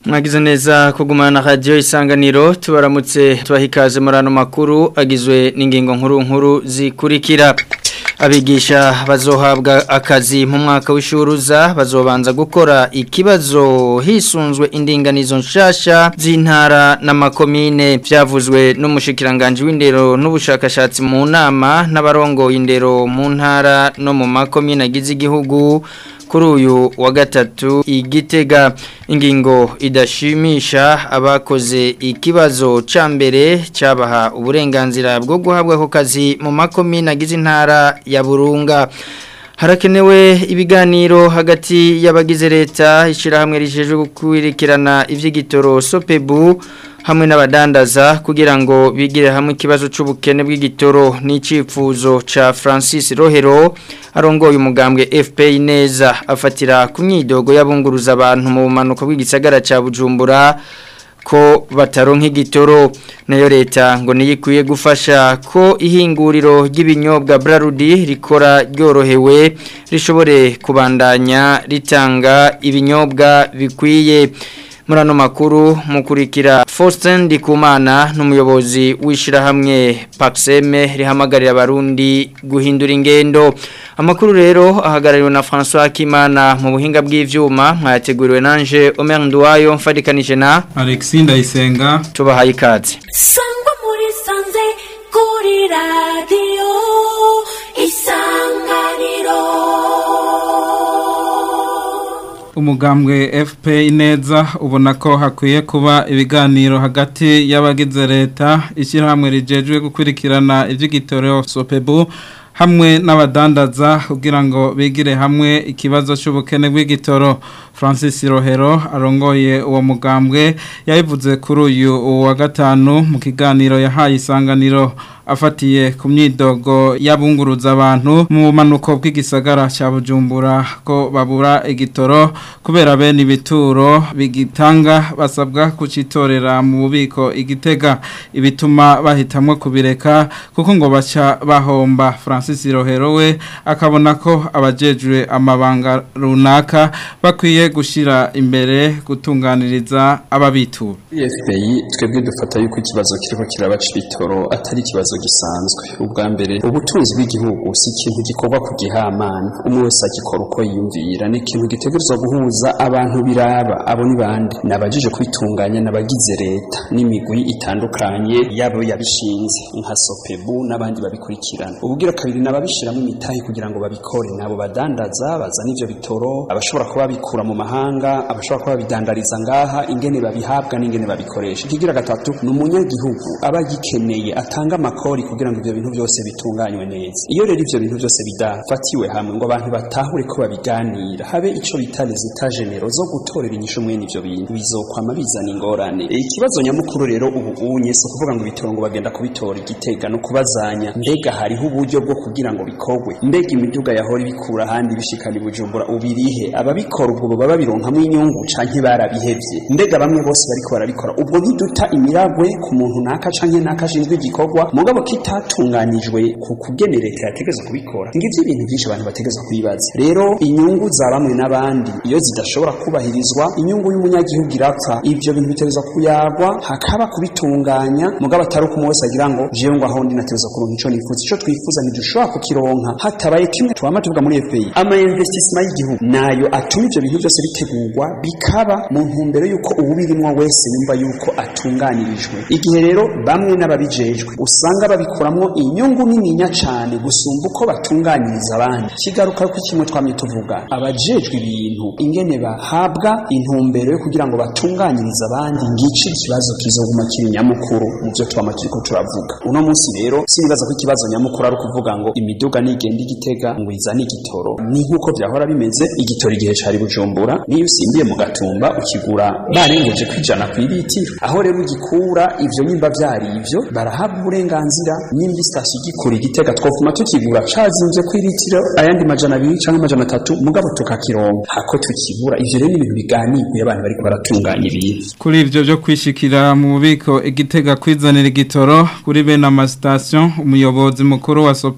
mwagize neza kugumana na radio isanganiro tubaramutse tubahikaze murano makuru agizwe n'ingingo nkuru nkuru zikurikira abigisha bazohabwa akazi mu mwaka w'ishuruza bazobanza gukora ikibazo hisunzwe indinganizo nshasha z'intara n'amakomine byavuzwe n'umushikiranganje w'indero n'ubushakashatsi mu nama n'abarongoye indero mu ntara no mu makomine agize igihugu kuri uyu wa gatatu igitega ingingo idashimisha abakoze ikibazo ca mbere cyabaha uburenganzira bwo guhabwa ako kazi mu makomine agize intara ya burunga harakenewe ibiganiro hagati y'abagize leta ishyirahamwe rijejwe gukurikirana iby'igitoro sopebu hamwe n'abadandaza kugira ngo bigire hamwe ikibazo cy'ubukene bw'igitoro n'icyifuzo cya francis rohero arongoye umugambwe fpr neza afatira ku myidogo y'abunguruza abantu mu bumanuko bw'igisagara cya bujumbura ko bataronka igitoro nayo leta ngo niyikwiye gufasha ko ihinguriro ry'ibinyobwa Brarudi rikora ryorohewe rishobore kubandanya ritanga ibinyobwa bikwiye muri ano makuru mukurikira Faustin Ndikumana n'umuyobozi w'ishirahamwe Paxeme rihamagarira abarundi guhindura ingendo amakuru rero ahagarariwe na François Kimana mu buhinga bw'ivyuma mwayateguriwe nanje Omer Nduwayo mfadikanije na Alexis Ndayisenga tubahaye ikaze sangwa muri sanze kuri radio isanganiro umugambwe FP ineza ubona ko hakwiye kuba ibiganiro hagati y'abagize leta ishyirahamwe rijejwe gukurikirana iby'igitoro sopebu hamwe n'abadandaza kugira ngo bigire hamwe ikibazo cy'ubukene bw'igitoro Francis Rohero arongoye uwo mugambwe yabivuze kuri uyu wa gatanu mu kiganiro yahaye isanganiro afatiye ku myidogo y'abunguruza abantu mu bumanuko bw'igisagara cya bujumbura ko babura igitoro kubera bene ibituro bigitanga basabwa kucitorera mu bubiko igitega ibituma bahitamwo kubireka kuko ngo baca bahomba francis rohero we akabona ko abajejwe amabanga runaka bakwiye gushyira imbere gutunganiriza ababitura fpI twebwe dufata yuko ikibazo kiriko kirabaca ibitoro atari ikibazo gisanzwe ubwa mbere ubutunzi bw'igihugu si ikintu gikorwa ku gihamana umwe wese agikora uko yiyumvira ni ikintu gitegerezwa guhuza abantu biraba abo ni bande nabajije kwitunganya n'abagize leta n'imigwi itandukanye yabo yabishinze nka sopebu n'abandi babikurikirana ubugira kabiri nababishiramo imitahe kugira ngo babikore nabo badandaza bazana ivyo bitoro abashobora kuba babikura mu mahanga abashobora kuba babidandariza ngaha ingene babihabwa n'ingene babikoresha ikigira gatatu ni umunyagihugu aba gikeneye atanga amakori kugira ngo ivyo bintu byose bitunganywe neza iyo rero ivyo bintu byose bidafatiwe hamwe ngo abantu batahure ko babiganira habe ico bita les états généraux zo gutorera inyishu mwene ivyo bintu bizokwama bizana ingorane e, ikibazo nyamukuru rero ubu unye so kuvuga ngo ibitoro ngo bagenda kubitora igitega no kubazanya mbega hariho uburyo bwo kugira ngo bikorwe mbega imiduga yahora ibikura ahandi bishikana ibujumbura ubirihe ababikora ubwo baba babironkamwo inyungu canke barabihevye mbega bamwe bose bariko barabikora ubwo ntiduta imiragwe ku muntu naka canke naka ashinzwe igikorwa mugabo kitatunganijwe ku kugene leta yategeza kubikora ngivyo ibintu byinshi abantu bategeza kubibaza rero inyungu za bamwe n'abandi iyo zidashobora kubahirizwa inyungu y'umunyagihugu irapfa ivyo bintu bitegeza kuyagwa hakaba kubitunganya mugabo atari uko wese agira ngo jewe ngo aho ndi nategeza kuronka ico nifuza ico twifuza ntidushobora kukironka hatabaye kimwe twama tuvuga muri FPI ama investissement y'igihugu nayo atuma ivyo bintu byose bitegurwa bikaba mu ntumbero yuko uwubirimwo wese yumva yuko atunganirijwe igihe rero bamwe n'ababijejwe usanga babikuramwo inyungu nininya cane gusumba uko batunganyiriza abandi kigaruka ko kimwe twamye tuvuga abajejwe ibintu ingene bahabwa intumbero yo kugira ngo batunganyirize abandi ngici ikibazo kizoguma kiri nyamukuru mu byo twama turiko turavuga uno munsi rero sinibaza ko ikibazo nyamukuru ari ukuvuga ngo imiduga nigenda igitega ngo izane igitoro ni nk'uko vyahora bimeze igitoro igihe cari bujumbura niyo usimbiye mu gatumba ukigura barengeje kwijana kw'ibitiro aho rero ugikura ivyo nimba vyari ivyo barahabwa uburenganzira nimba sitasiyo igikura igitega twofuma tukigura cazimvye kw'ilitiro ayandi majana abiri canke amajana atatu mugabo tukakironka hako tukigura ivyo rero ni ibintu biganirwe abantu bariko baratunganya ibintu kuri ivyo byo kwishikira mu bubiko igitega kwizanira igitoro kuri bene amasitasiyo umuyobozi mukuru wa sope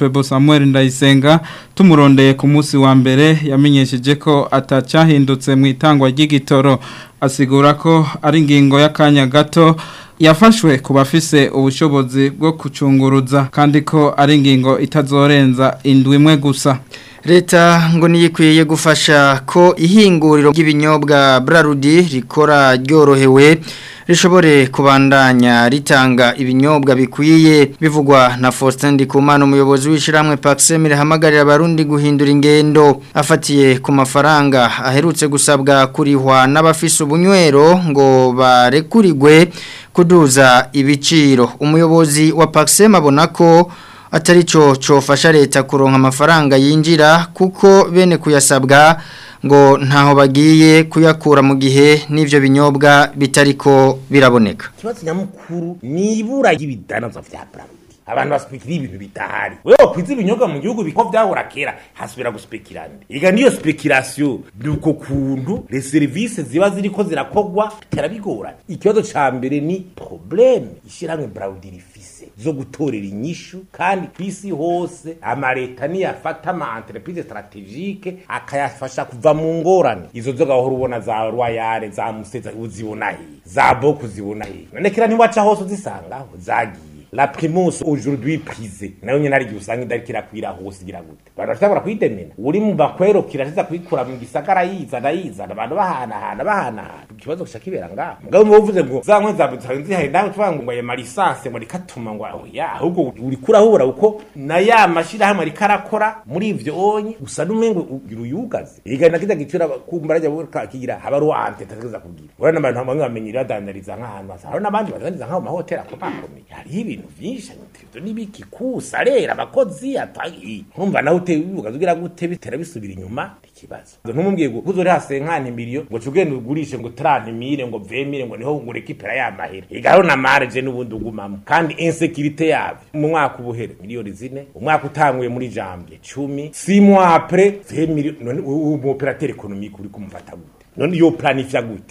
Sopebu Samuel Ndayisenga tumurondeye ku munsi wa mbere yamenyesheje ko atacyahindutse mu itangwa ry'igitoro asigura ko ari ingingo y'akanya gato yafashwe ku bafise ubushobozi bwo kucunguruza kandi ko ari ingingo itazorenza indwi imwe gusa leta ngo niyikwiye gufasha ko ihinguriro ry'ibinyobwa Brarudi rikora ryorohewe rishobore kubandanya ritanga ibinyobwa bikwiye bivugwa na Faustin Ndikumana umuyobozi w'ishiramwe Paxem rihamagarira abarundi guhindura ingendo afatiye ku mafaranga aherutse gusabwa kurihwa n'abafise ubunywero ngo barekurirwe kuduza ibiciro umuyobozi wa Paxem abona ko atari cyo cofasha leta kuronka amafaranga yinjira kuko bene kuyasabwa ngo ntaho bagiye kuyakura mu gihe n'ivyo binyobwa bitariko biraboneka ikibazo nyamukuru ni ibura ry'ibidanazwa vya Brarudi abantu baspekira ibintu bitahari wewe kwiza ibinyobwa mu gihugu biko vyahora kera hasubira guspekira nde iga niyo speculation nuko kuntu les services ziba ziriko zirakogwa terabigora ikibazo ca mbere ni problème ishiramwe Brarudi rifise zo gutorera inyishu kandi kwisi hose amareta niyafata ama entreprise strategique akayafasha kuva mu ngorane izo zo gahora ubona za royale za museza uzibona he za boku zibona he none kira ntiwaca hose uzisangaho zagiye la primus aujourd'hui prisée nayo nyene ari usanga idariko irakwira hose igira gute abantu bashobora kuyidemena uri mu bakwero kirashitsa kuyikura mu gisagara yizana yizana abantu bahanahana bahanahana ikibazo kisha kibera ngaho mugabo mu uvuze ngo za nkwe zawe zihari nawe tuvuga ngo ayo malisanse ngo rikatuma ngo aho ya ahubwo uri kurahura uko na ya mashirahamwe ariko arakora muri ivyo onye gusa n'umengo ugira uyugaze iga na kiza gicura kumva rajya kakigira haba ari ante tageza kugira urana abantu bamwe bamenyira badandariza nk'ahantu hasa hari n'abandi badandariza nk'aho mahoteli akomakomeye hariho ibintu vyinshi ivyo n'ibiki kusa rero abakozi atagi nkumva nawe uteye ubivuga ugira gute bitera bisubira inyuma ikibazo ntumubwiye ngo kuzori hase nk'anti miliyo ngo cugende ugurishe ngo trante mille ngo vemire ngo niho ngureke ipera ya mahera igaro na marge n'ubundi ugumamo kandi insécurité yavyo mu mwaka ubuhere miliyoni zine umwaka utanguye muri janvier cumi six mois après vingt millions none umu opérateur économique uri kumufata gute none yo planifya gute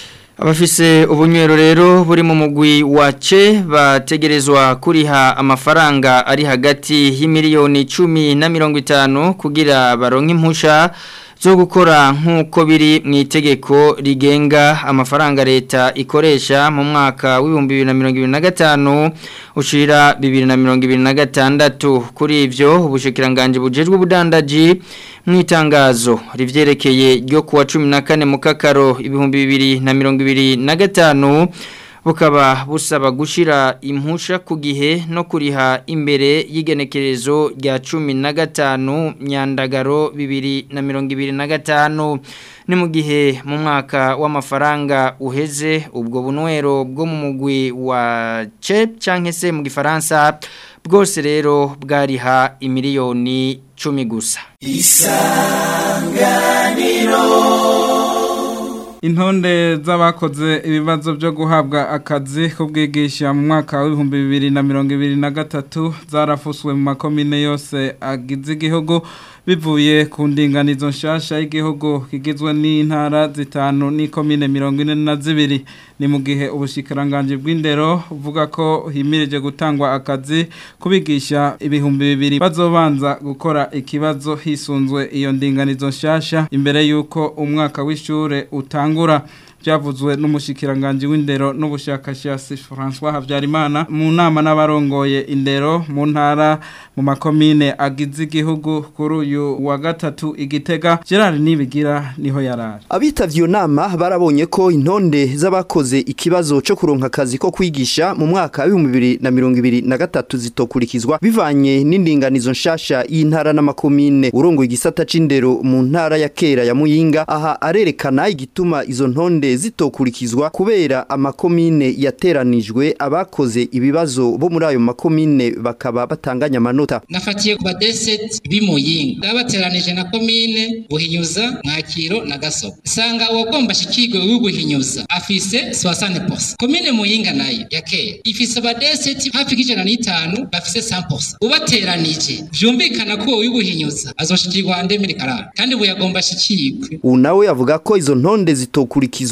Abafise ubunywero rero buri mu mugwi wace bategerezwa kuriha amafaranga ari hagati y'imiliyoni 10 na 50 kugira baronke impusha zo gukora nk'uko biri mu itegeko rigenga amafaranga leta ikoresha mu mwaka w'ibihumbi bibiri na mirongo ibiri na gatanu ushira bibiri na mirongo ibiri na gatandatu kuri ivyo ubushikiranganje bujejwe ubudandaji mu itangazo rivyerekeye ryo kuwa cumi na kane mu kakaro ibihumbi bibiri na mirongo ibiri na gatanu bukaba busaba gushira impusha ku gihe no kuriha imbere y'igenekerezo rya cumi na gatanu myandagaro bibiri na mirongo ibiri na gatanu ni mu gihe mu mwaka w'amafaranga uheze ubwo bunywero bwo mu mugwi wa ce cyangwa se mu gifaransa bwose rero bwariha imiliyoni cumi gusa intonde z'abakoze ibibazo byo guhabwa akazi ko bwigisha mu mwaka w'ibihumbi bibiri na mirongo ibiri na gatatu zarafuswe mu makomine yose agize igihugu bivuye ku ndinganizo nshasha y'igihugu kigizwe n'intara zitanu n'ikomine mirongo ine na zibiri ni mu gihe ubushikiranganje bw'indero buvuga ko himirije gutangwa akazi kubigisha ibihumbi bibiri bazobanza gukora ikibazo hisunzwe iyo ndinganizo nshasha imbere y'uko umwaka w'ishure utangura byavuzwe n'umushikiranganje w'indero n'ubushakashatsi François Havyarimana mu nama n'abarongoye indero mu ntara mu makomine agize igihugu kuri uyu wa gatatu igitega Gerard Nibigira niho yarari Abitavye iyo nama barabonye ko intonde z'abakoze ikibazo cyo kuronka akazi ko kwigisha mu mwaka wa 2023 zitokurikizwa bivanye n'indinganizo nshasha y'intara n'amakomine urongoye igisata c'indero mu ntara ya kera ya Muyinga aha arerekana igituma izo ntonde zitokurikizwa kubera amakomine yateranijwe abakoze ibibazo bo muri ayo makomine bakaba batanganya amanota nafatiye ku badeseti b'imuyinga bateranije na komine buhinyuza mwakiro na gasoko sanga uwagomba shikirwe w'ubuhinyuza afise 60% komine muyinga nayo ya kera ifise abadeseti hafi k'ijana n'itanu bafise 100% ubateranije vyumvikana ko uwo w'ubuhinyuza azoshikirwa ndemiri karara kandi ubu yagomba shikirwe ubu nawe avuga ko izo ntonde zitokurikizwa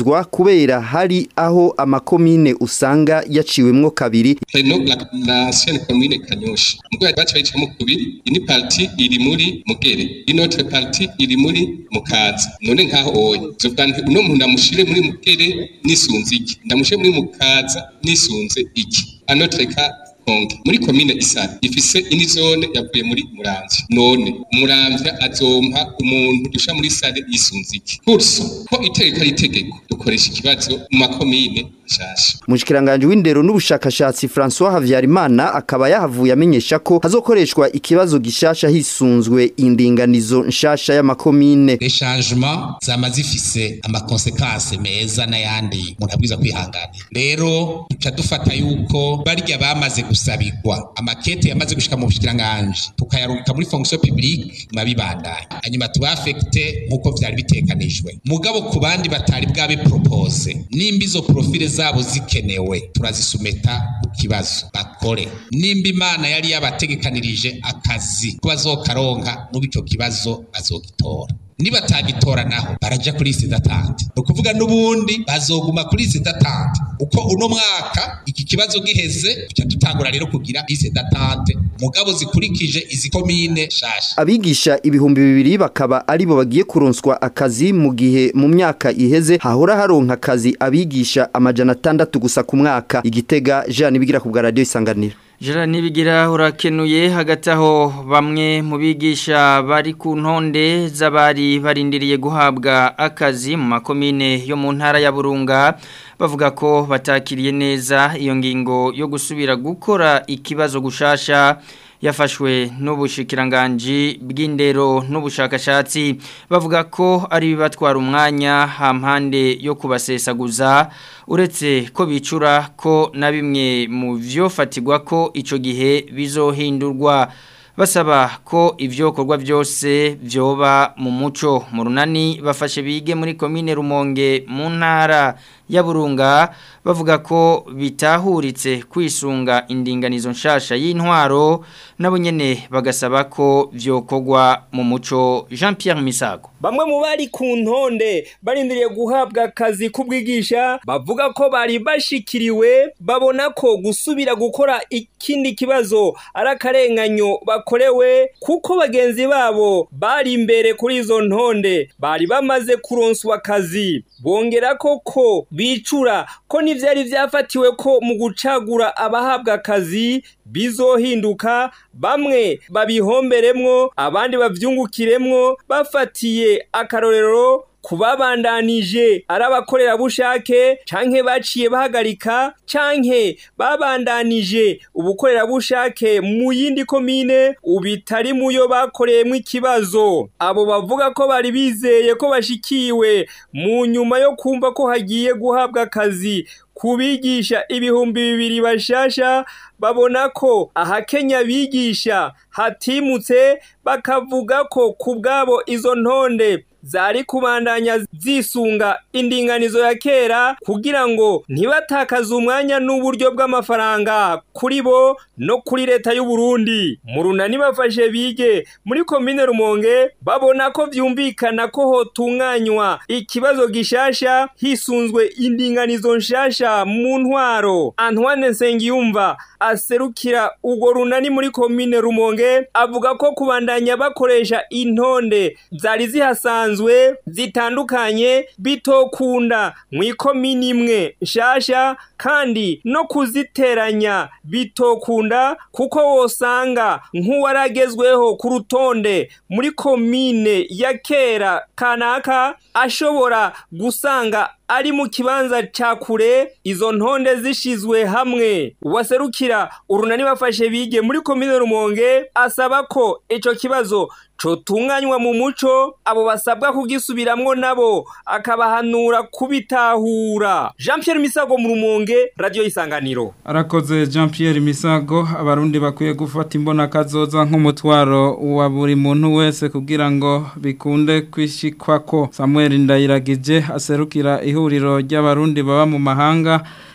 kubahirizwa kubera hari aho amakomine usanga yaciwemwo kabiri Reno la, la ancienne commune Kanyosha. Mugwe bacha bicamo kubiri, ini parti iri muri Mugere, une autre partie iri muri Mukaza. None nkaho oye. Zovuga nti uno muntu ndamushire muri Mugere nisunze iki. Ndamushire muri Mukaza nisunze iki. Anotre ka Konge. Muri commune Isari ifise ini zone yavuye muri Muramvya. None Muramvya azompa umuntu dusha muri Sare yisunze iki. Kurso ko itegeko ari itegeko dukoresha ikibazo mu makomine nshasha. Mushikiranganje w'indero n'ubushakashatsi François Havyarimana akaba yahavuye amenyesha ko hazokoreshwa ikibazo gishasha hisunzwe indinganizo nshasha y'amakomine. les changements zama zifise amakonsekanse meza n'ayandi umuntu abwiza kwihanganira rero duca dufata yuko barya bamaze gusabirwa amakete yamaze gushika mu bushikiranganje tukayarungika muri fonction publique mabibandanya hanyuma tubafekte nk'uko vyari bitekanijwe mugabo ku bandi batari bwabe propose nimba izo profile zabo zikenewe turazisumeta ku kibazo bakore nimba imana yari yabategekanirije akazi ko bazokaronka n'ubu ico kibazo bazogitora nibatagitora naho baraja kuri liste d'attente ni ukuvuga n'ubundi bazoguma kuri liste d'attente uko uno mwaka iki kibazo giheze tuca dutangura rero kugira liste d'attente mugabo zikurikije izi komine shasha Abigisha ibihumbi bibiri bakaba aribo bagiye kuronswa akazi mu gihe mu myaka iheze hahora haronka akazi abigisha amajana atandatu gusa ku mwaka igitega Jean bigira ku bwa radio isanganiro. Jara nibigira urakenuye hagati aho bamwe mu bigisha bari ku ntonde z'abari barindiriye guhabwa akazi mu makomine yo mu ntara ya Burunga bavuga ko batakiriye neza iyo ngingo yo gusubira gukora ikibazo gushasha yafashwe n'ubushikiranganji bw'indero n'ubushakashatsi bavuga ko ari bibatwara umwanya hampande yo kubasesaguza uretse ko bicura ko na bimwe mu vyofatirwa ko ico gihe bizohindurwa basaba ko ivyokorwa byose vyoba mu muco mu runani bafashe bige muri komine Rumonge mu ntara ya Burunga bavuga ko bitahuritse kwisunga indinganizo nshasha y'intwaro nabo nyene bagasaba ko vyokorwa mu muco Jean Pierre Misago Bamwe mu bari ku ntonde barindiriye guhabwa akazi kubwigisha bavuga ko bari bashikiriwe babona ko gusubira gukora ikindi kibazo ari akarenganyo bakorewe kuko bagenzi babo bari imbere kuri izo ntonde bari bamaze kuronswa akazi bongera koko bicura ko n'ivyari vyafatiwe ko mu gucagura abahabwa akazi bizohinduka bamwe babihomberemwo abandi bavyungukiremwo bafatiye akarorero kubabandanije ari abakorerabushake canke baciye bahagarika canke babandanije ubukorerabushake mu yindi komine ubitari muyo bakoreyemwo ikibazo abo bavuga ko bari bizeye ko bashikiwe mu nyuma yo kumva ko hagiye guhabwa akazi kubigisha ibihumbi bibiri bashasha babona ko ahakenya bigisha hatimutse bakavuga ko ku bwabo izo ntonde zari kubandanya zisunga indinganizo ya kera kugira ngo ntibatakaze umwanya n'uburyo bw'amafaranga kuri bo no kuri leta y'u Burundi mu runani bafashe bige muri komine Rumonge babona ko vyumvikana ko hotunganywa ikibazo gishasha hisunzwe indinganizo nshasha mu ntwaro Antoine Nsengiyumva aserukira urwo runani muri komine Rumonge avuga ko kubandanya bakoresha intonde zari zihasanzwe zitandukanye bitokunda mu ikomini imwe nshasha kandi no kuziteranya bitokunda kuko wosanga nk'uwaragezweho ku rutonde muri komine ya kera kanaka ashobora gusanga ari mu kibanza ca kure izo ntonde zishizwe hamwe uwaserukira urunani bafashe bige muri komine Rumonge asaba ko ico kibazo cotunganywa mu muco abo basabwa kugisubiramwo nabo akabahanura kubitahura Jean Pierre Misago mu Rumonge radio isanganiro arakoze Jean Pierre Misago abarundi bakwiye gufata imbona kazoza nk'umutwaro wa buri muntu wese kugira ngo bikunde kwishikwa ko Samuel Ndayiragije aserukira ihuriro ry'abarundi baba mu mahanga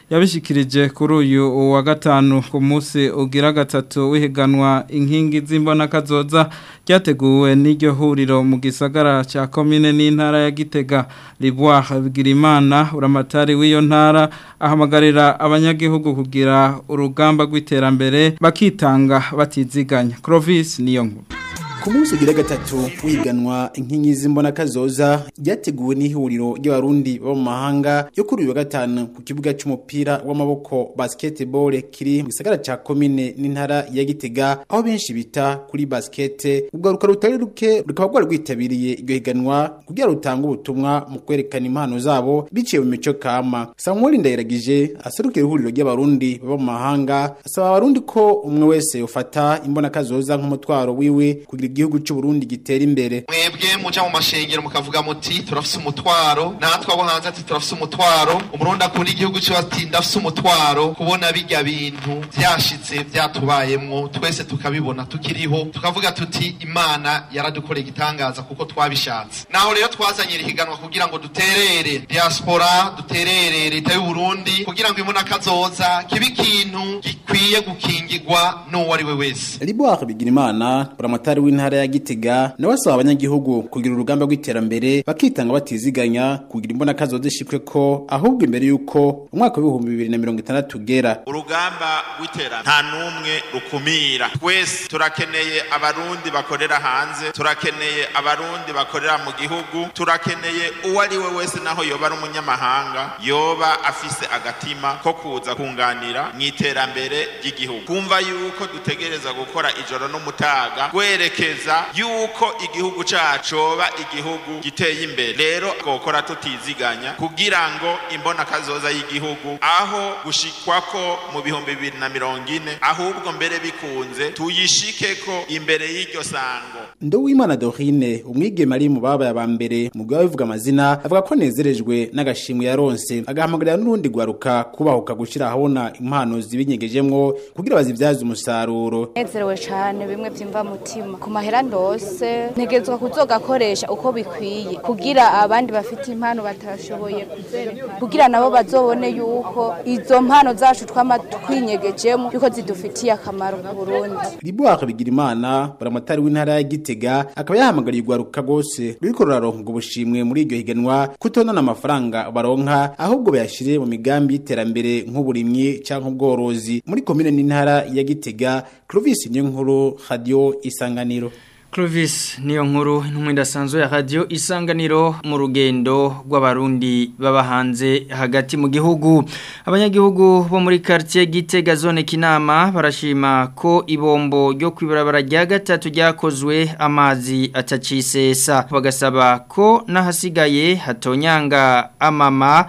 yabishikirije kuri uyu wa gatanu ku munsi ugira gatatu wihiganwa inkingi z'imbona kazoza ryateguwe n'iryo huriro mu gisagara cya komine n'intara ya Gitega Liboire Bigirimana uramatari w'iyo ntara ahamagarira abanyagihugu kugira urugamba rw'iterambere bakitanga batiziganya Clovis niyo nkuru ku munsi ugira gatatu wiganwa inkingi z'imbona kazoza ryateguwe n'ihuriro ry'abarundi bo mu mahanga yo kuri uyu wa gatanu ku kibuga cy'umupira w'amaboko basketball kiri mu gisagara ca komine n'intara ya Gitega aho benshi bita kuri basket ugaruka rutari ruke rukaba rwari rwitabiriye iryo higanwa kugira rutange ubutumwa mu kwerekana impano zabo biciye mu mico kama Samuel Ndayiragije aserukira ihuriro ry'abarundi bo mu mahanga asaba abarundi ko umwe wese ufata imbona kazoza nk'umutwaro wiwe kugira igihugu cy'u Burundi gitera imbere mwebwe muja mu mashengero mukavuga muti turafise umutwaro natwe abo hanze ati turafise umutwaro umurundi akunda igihugu cyo ati ndafise umutwaro kubona bijya bintu byashitse byatubayemwo twese tukabibona tukiriho tukavuga tuti imana yaradukoreye igitangaza kuko twabishatse naho rero twazanye irihiganwa kugira ngo duterere diaspora duterere leta y'u Burundi kugira ngo imbona kazoza kibe ikintu gikwiye gukingirwa n'uwo ari we wese Liboire Bigirimana buramatari w'intara ya Gitega nawe asaba abanyagihugu kugira urugamba rw'iterambere bakitanga batiziganya kugira imbona kazoza ishikwe ko ahubwo imbere yuko umwaka w'ibihumbi bibiri na mirongo itandatu ugera urugamba rw'iterambere nta n'umwe rukumira twese turakeneye abarundi bakorera hanze turakeneye abarundi bakorera mu gihugu turakeneye uwo ari we wese naho yoba ari umunyamahanga yoba afise agatima ko kuza kunganira mu iterambere ry'igihugu kumva yuko dutegereza gukora ijoro n'umutaga kwerekeza yuko igihugu cacu coba igihugu giteye imbere rero gukora tutiziganya kugira ngo imbona kazoza y'igihugu aho gushikwako mu bihumbi bibiri na mirongo ine ahubwo mbere bikunze tuyishikeko imbere y'iryo sango Nduwimana Dorine umwigeme ari mu babaye aba mbere mu bwa bivuga amazina avuga ko nezerejwe n'agashimwe yaronse agahamagarira n'urundi gwaruka kubahuka gushira ahabona impano zibinyegejemwo kugira bazivyaze umusaruro nezerewe cyane bimwe byimva mutima ku mahera ndose ntegezwa kuzogakoresha uko bikwiye kugira abandi bafite impano batashoboye kuzerekana kugira nabo bazobone yuko izo mpano zacu twama twinyegejemo yuko zidufitiye akamaro ku Burundi Liboire Bigirimana buramatari w'intara ya Gitega akaba yahamagariye ugwaruka gose ruriko ruraronka ubwo bushimwe muri iryo higanwa kutonana amafaranga baronka ahubwo bayashire mu migambi y'iterambere nk'uburimyi canke ubworozi muri komine n'intara ya Gitega Clovis niyo nkuru radio isanganiro Clovis niyo nkuru intumwe idasanzwe ya radio isanganiro mu rugendo rw'abarundi baba hanze hagati mu gihugu abanyagihugu bo muri quartier Gitega zone Kinama barashima ko ibombo ryo kwibarabara rya gatatu ryakozwe amazi atacisesa bagasaba ko nahasigaye hatonyanga amama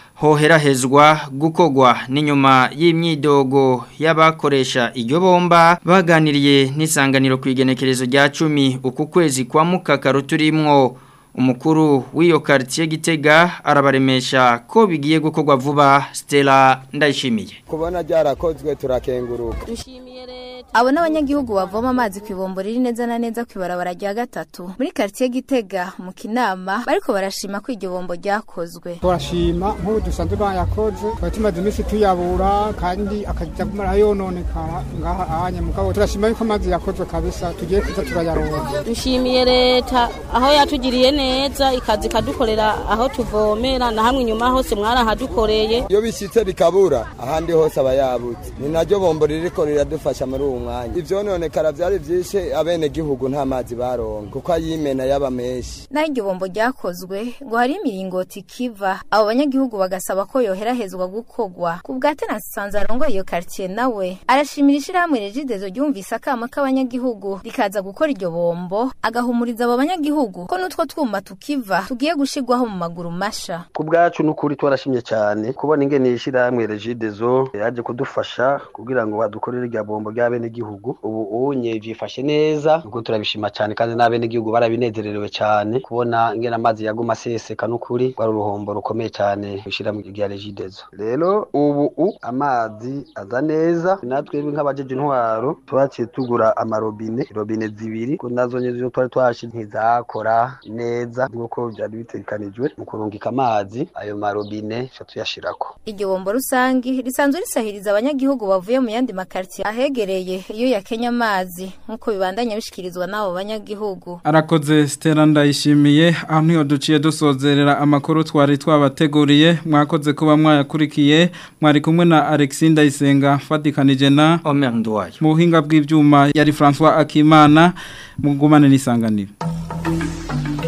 hoherahezwa gukogwa n'inyuma y'imyidogo y'abakoresha iryo bomba baganiriye n'isanganiro ku igenekerezo rya cumi uku kwezi kwa mukakaru turimwo umukuru w'iyo quartier Gitega arabaremesha ko bigiye gukorwa vuba Stella ndayishimiye kubona byarakozwe turakenguruka abo n'abanyagihugu bavoma amazi ku ibombo riri neza na neza ku ibarabara rya gatatu muri quartier Gitega mu Kinama bariko barashima ko iryo bombo ryakozwe turashima nk'ubu dusanzwe bayakoze twari tumaze iminsi tuyabura kandi akajya kumara yononekara ngaha anye mugabo turashima yuko amazi yakozwe kabisa tugiye kuza turayaronka dushimiye leta aho yatugiriye neza ikazi ikadukorera aho tuvomera na hamwe inyuma hose mwarahadukoreye iyo bishyitse bikabura ahandi hose aba yabutse ni naryo bombo ririko riradufasha muri uwo mwanya ivyononekara vyari vyinshi abenegihugu nta mazi baronka kuko ayimena yaba menshi naho iryo bombo ryakozwe ngo hari imiringoti ikiva abo banyagihugu bagasaba ko yoherahezwa gukogwa ku bwa tenasanze arongoye iyo quartier nawe arashimira ishirahamwe regidezo ryumvise akama k'abanyagihugu rikaza gukora iryo bombo agahumuriza abo banyagihugu ko n'utwo twuma tukiva tugiye gushirwaho mu maguru masha ku bwacu n'ukuri twarashimye cyane kubona ingene ishirahamwe regidezo yaje kudufasha kugira ngo badukorere irya bombo ry'abene n'abenegihugu ubu unye vyifashe neza nuko turabishima cyane kandi n'abenegihugu barabinezererewe cyane kubona ingene amazi yaguma aseseka n'ukuri rwari uruhombo rukomeye cyane gushira mu gihe regidezo rero ubu u amazi aza neza natwe nk'abajeje intwaro twaciye tugura amarobine robine zibiri ko nazo nyezo twari twashi ntizakora neza nk'uko byari bitegekanijwe mu kurungika amazi ayo marobine cyo tuyashirako iryo bombo rusangi risanzwe risahiriza abanyagihugu bavuye mu yandi makartier ahegereye iyo yakenya amazi nk'uko bibandanya bishikirizwa n'abo banyagihugu arakoze Stella ndayishimiye aho niyo duciye dusozerera amakuru twari twabateguriye mwakoze kuba mwayakurikiye mwari kumwe na Alexis Ndayisenga fatikanije na Omer Ndwayo mu buhinga bw'ivyuma yari François Akimana mugumane n'isanganiro